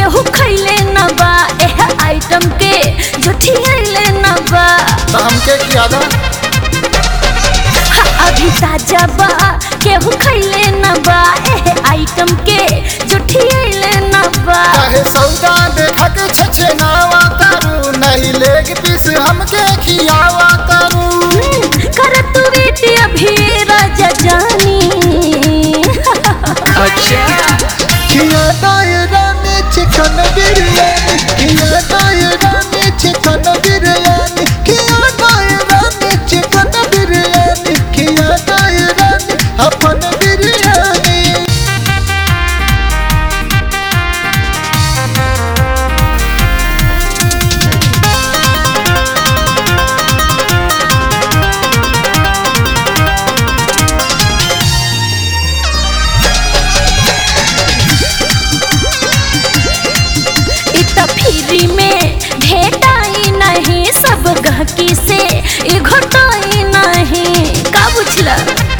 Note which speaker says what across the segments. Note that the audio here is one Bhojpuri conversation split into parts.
Speaker 1: केहू खैले न बा एह आइटम के जुठियले न बा
Speaker 2: तो हमके किया था
Speaker 1: हा, अभी ताजा बा केहू खैले न बा एह आइटम के जुठियले न बा
Speaker 2: चाहे सौदा देखा के छछे नावा तारू नहीं लेग पीस हमके खियावा तारू
Speaker 1: हम्म, कर तू बेटी अभी राजा जानी
Speaker 2: खिया दायरा में चिकन बिरयानी खिया दायरा में चिकन बिरयानी खिया दायरा में चिकन बिरयानी खिया दायरा में अपन बिरयानी
Speaker 1: इत फ्री में भेटाई नहीं सब गहकी से ई घटाई नहीं का बुझला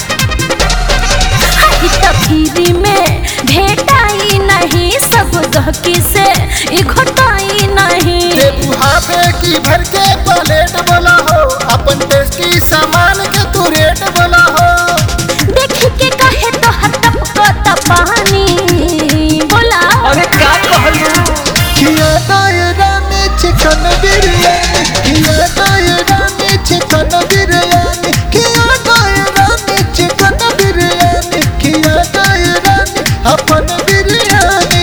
Speaker 1: हाँ, इत फ्री में भेटाई नहीं सब गहकी से ई घटाई नहीं
Speaker 2: देबू हाफे की भर के प्लेट बोला हो अपन टेस्टी सामान के तू रेट बोला हो
Speaker 1: देख के कहे तो हतप को पानी बोला
Speaker 3: अरे का कहलू
Speaker 2: खिया दायरा में चिकन बिरयानी खिया दायरा में चिकन बिरयानी खिया दायरा में चिकन बिरयानी खिया दायरा में अपन बिरयानी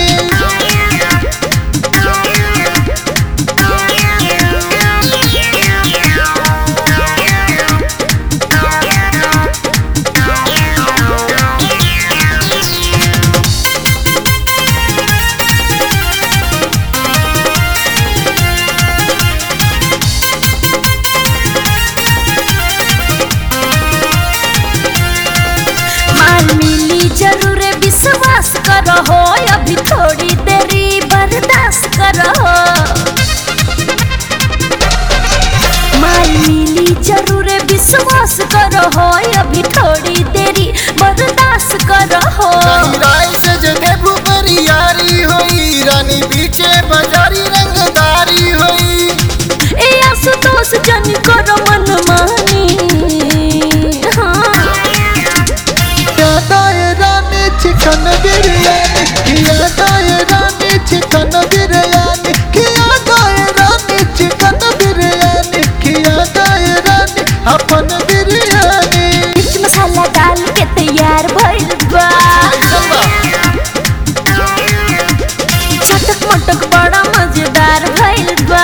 Speaker 1: माल मिली जरूर विश्वास करो हो अभी थोड़ी देरी बर्दाश्त करो माल मिली जरूर विश्वास करो हो अभी थोड़ी देरी बर्दाश्त करो
Speaker 2: नहीं राय से जे देबू बरियारी होई रानी बीचे बाजारी रंगदारी होई
Speaker 1: ए आशुतोष जन करो मन मानी हाँ
Speaker 2: खिया दायरा में चिकन बिरयानी खिया दायरा में चिकन बिरयानी खिया दायरा में चिकन बिरयानी खिया दायरा में अपन बिरयानी
Speaker 1: मिर्च मसाला डाल के तैयार भइल बा चटक मटक बड़ा मजेदार भइल बा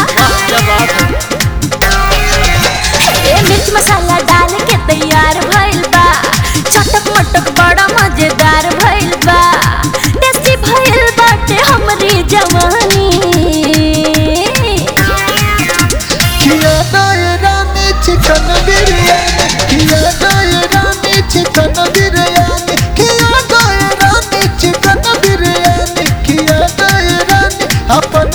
Speaker 1: ए मिर्च मसाला डाल के तैयार भइल बा चटक मटक बड़ा मजेदार भइल बा टेस्टी भइल बाटे हमरी जवानी
Speaker 2: खिया दायरा में चिकन बिरयानी खिया दायरा में चिकन बिरयानी खिया दायरा में चिकन बिरयानी खिया दायरा में अपन